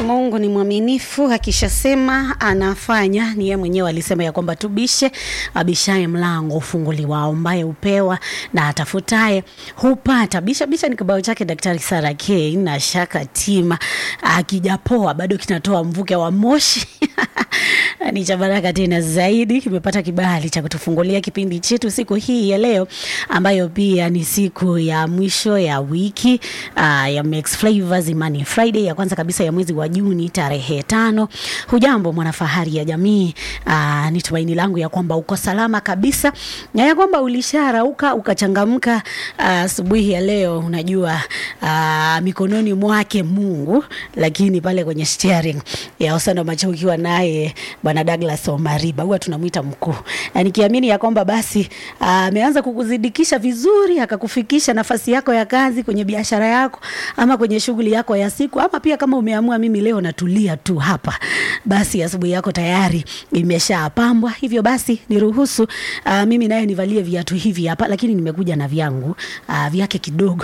Mungu ni mwaminifu, akishasema anafanya. Ni yeye mwenyewe alisema ya kwamba tubishe, abishaye mlango ufunguliwa, aombaye upewa na atafutaye hupata. Bisha bisha ni kibao chake Daktari Sara K na Shaka Tima, akijapoa bado kinatoa mvuke wa moshi ni cha baraka tena zaidi, kimepata kibali cha kutufungulia kipindi chetu siku hii ya leo, ambayo pia ni siku ya mwisho ya wiki uh, ya Max Flavors Imani Friday ya kwanza kabisa ya mwezi wa Juni tarehe tano. Hujambo mwanafahari ya jamii, uh, ni tumaini langu ya kwamba uko salama kabisa na ya kwamba ulisharauka ukachangamka asubuhi uh, ya leo. Unajua uh, mikononi mwake Mungu, lakini pale kwenye steering ya Osano Macho ukiwa naye Bwana Douglas Omariba, huwa tunamwita mkuu, na nikiamini ya kwamba basi ameanza uh, kukuzidikisha vizuri, akakufikisha nafasi yako ya kazi, kwenye biashara yako, ama kwenye shughuli yako ya siku, ama pia kama umeamua mimi leo natulia tu hapa, basi asubuhi yako tayari imeshapambwa. Hivyo basi niruhusu uh, mimi naye nivalie viatu hivi hapa, lakini nimekuja na vyangu uh, vyake kidogo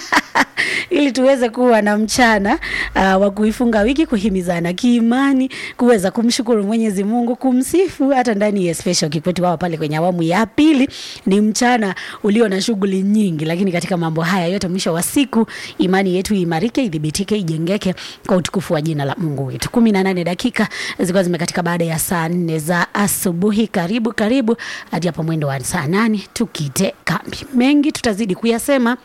ili tuweze kuwa na mchana uh, wa kuifunga wiki, kuhimizana kiimani, kuweza kumshukuru Mwenyezi Mungu, kumsifu hata ndani ya special kikwetu wao pale kwenye awamu ya pili. Ni mchana ulio na shughuli nyingi, lakini katika mambo haya yote, mwisho wa siku imani yetu imarike, idhibitike, ijengeke kwa utukufu wa jina la Mungu wetu. kumi na nane dakika zilikuwa zimekatika baada ya saa nne za asubuhi. Karibu karibu hadi hapo mwendo wa saa nane tukite kambi. Mengi tutazidi kuyasema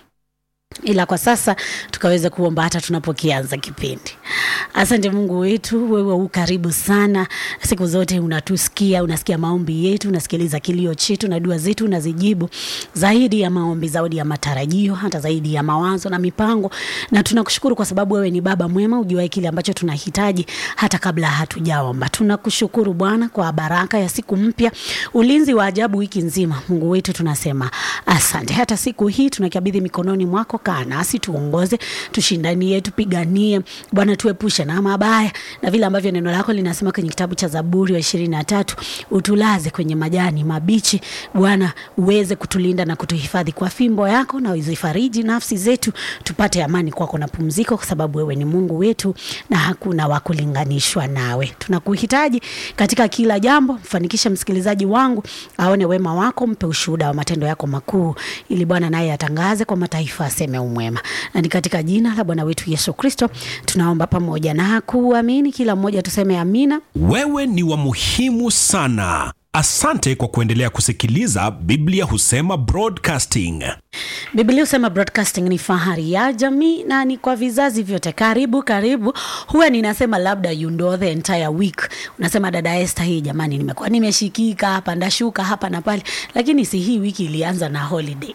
ila kwa sasa tukaweza kuomba hata tunapokianza kipindi. Asante Mungu wetu, wewe u karibu sana, siku zote unatusikia, unasikia maombi yetu, unasikiliza kilio chetu na dua zetu unazijibu, zaidi ya maombi, zaidi ya matarajio, hata zaidi ya mawazo na mipango. Na tunakushukuru kwa sababu wewe ni Baba mwema, ujuae kile ambacho tunahitaji hata kabla hatujaomba. Tunakushukuru Bwana kwa baraka ya siku mpya, ulinzi wa ajabu wiki nzima. Mungu wetu, tunasema asante. Hata siku hii tunakabidhi mikononi mwako kaa nasi tuongoze, tushindanie, tupiganie Bwana, tuepushe na mabaya na vile ambavyo neno lako linasema kwenye kitabu cha Zaburi wa ishirini na tatu, utulaze kwenye majani mabichi Bwana, uweze kutulinda na kutuhifadhi kwa fimbo yako, na uzifariji nafsi zetu, tupate amani kwako na pumziko, kwa sababu wewe ni Mungu wetu na hakuna wa kulinganishwa nawe. Tunakuhitaji katika kila jambo. Mfanikishe msikilizaji wangu aone wema wako, mpe ushuhuda wa matendo yako makuu, ili Bwana naye atangaze kwa mataifa, aseme umwema. Na ni katika jina la Bwana wetu Yesu Kristo tunaomba pamoja na kuamini. Kila mmoja tuseme amina. Wewe ni wa muhimu sana. Asante kwa kuendelea kusikiliza Biblia Husema Broadcasting. Biblia husema broadcasting ni fahari ya jamii na ni kwa vizazi vyote. Karibu karibu. Huwa ninasema labda you know the entire week, unasema dada Esther, hii jamani, nimekuwa nimeshikika hapa ndashuka hapa na pale, lakini si hii wiki ilianza na holiday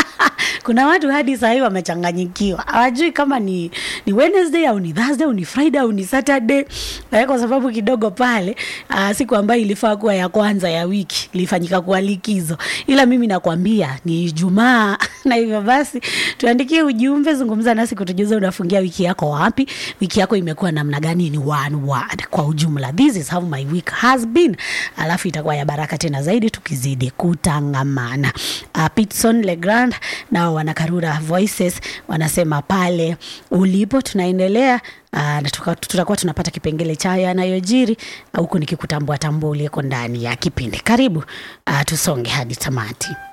kuna watu hadi sahii wamechanganyikiwa, hawajui kama ni, ni Wednesday au ni Thursday au ni Friday au ni Saturday, kwa sababu kidogo pale uh, siku ambayo ilifaa kuwa ya kwanza ya wiki ilifanyika kuwa likizo, ila mimi nakwambia ni Ijumaa na hivyo basi tuandikie ujumbe, zungumza nasi kutujuza unafungia wiki yako wapi, wiki yako imekuwa namna gani, ni one word kwa ujumla, this is how my week has been, alafu itakuwa ya baraka tena zaidi tukizidi kutangamana. Uh, Pitson Legrand nao wanakarura voices wanasema pale ulipo tunaendelea uh, na tutakuwa tunapata kipengele cha yanayojiri huku nikikutambua tambua uliyeko ndani ya kipindi. Karibu uh, tusonge hadi tamati.